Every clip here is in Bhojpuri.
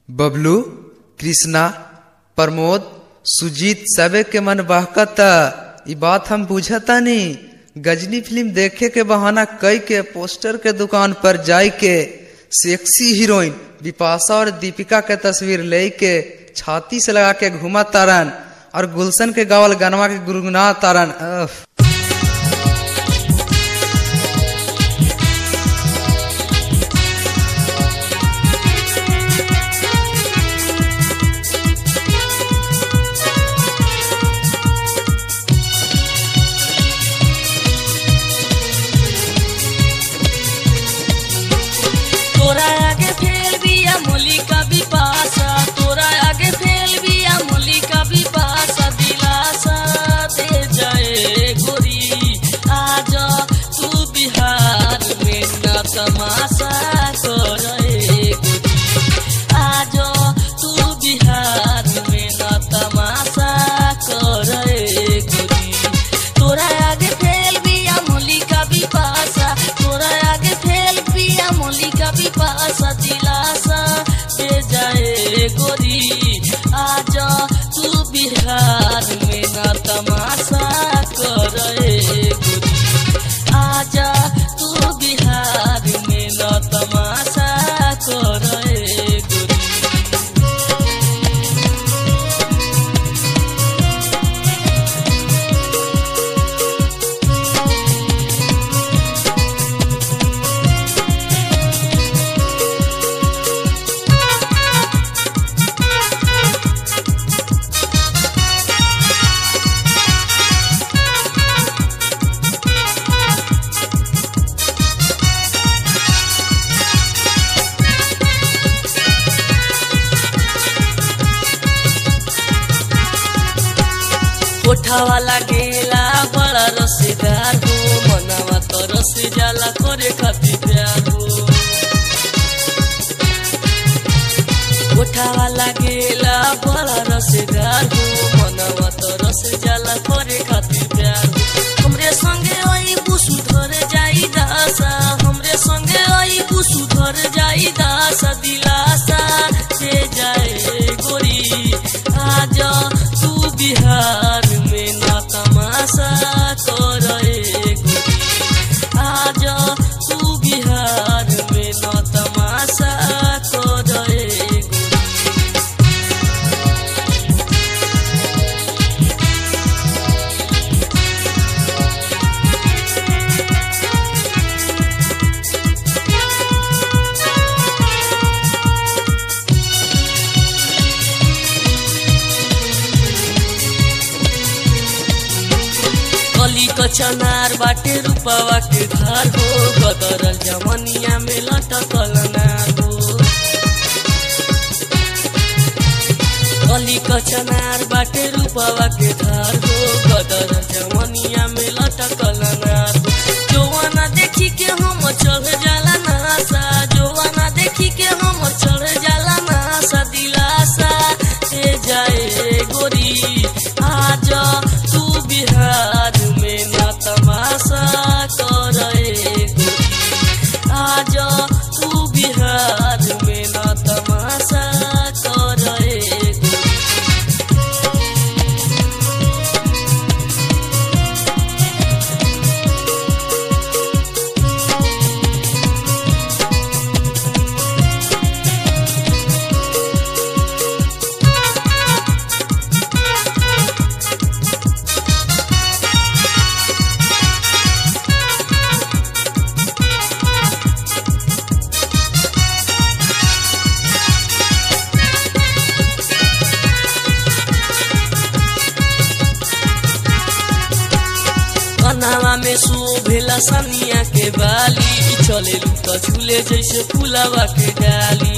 बबलू कृष्णा प्रमोद सुजीत सबे के मन बहकता ई बात हम बुझतानी गजनी फिल्म देखे के बहाना कई के पोस्टर के दुकान पर जाई के सेक्सी हीरोइन बिपाशा और दीपिका के तस्वीर ले के छाती से लगा के घुमा तारन और गुलशन के गावल गनवा के गुनगुना तारन अफ। तोरा आगे फेल बिया मलिका बिपाशा तोरा आगे फेल बिया मलिका बिपाशा दिलासा दे जाए गोरी आज तू बिहार में न तमाशा करे गोरी आज तू बिहार में न तमाशा करे गोरी तोरा आगे फेल बिया मलिका बिपाशा तोरा आगे फेल बिया मलिका बिपाशा दिलासा दे जाए गोरी आज तू बिहार में न तमाशा करे गोरी आजा तू बिहार में न तमाशा करे गोरी कोठा वाला गेला बड़ा रसेदार हो मनावा तो रसे जाला करे खातिर प्यार हो कोठा वाला गेला बड़ा रसेदार हो मनावा तो रसे जाला करे खातिर प्यार हो हमरे संगे आई बुसु धर जाई दासा हमरे संगे आई बुसु धर जाई दासा दिलासा दे जाए गोरी आज तू बिहार में ना तमाशा करे गोरी आज तू बिहार में ना तमाशा करे गोरी कली कचनार बाटे रूपवा के धार हो गदरल जवनिया में लटकल नार हो कली कचनार बाटे रूपवा के धार हो गदरल जवनिया में लटकल नार हो जोवाना देखी के हम चढ़ जाला नासा जोवाना देखी के हम चढ़ जाला नासा दिलासा दे जाए गोरी आज तू बिहार में न तमाशा करे गोरी आज तू बिहार में न तमाशा करे गोरी कनावा में शोभेला सनिया के बाली चले तो झूले जैसे फुलावा के डाली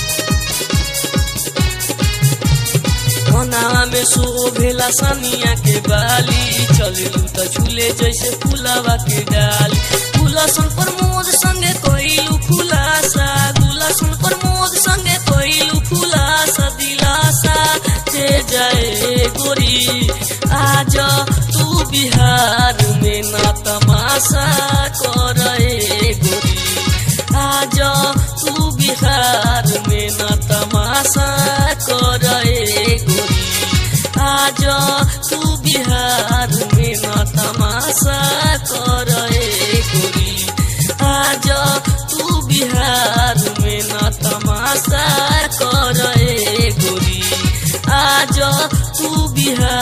कनावा में शोभेला सनिया के बाली चले तो झूले जैसे फुलावा के डाली गुलासन प्रमोद संगे कोइलू खुलासा गुलासन प्रमोद संगे कोइलू खुलासा दिलासा दे जाए गोरी आज तू बिहार में ना तमाशा करे गोरी आज तू बिहार बिहार में न तमाशा करे गोरी आज तू बिहार में न तमाशा करे गोरी आज तू बिहार में न तमाशा करे गोरी आज तू बिहार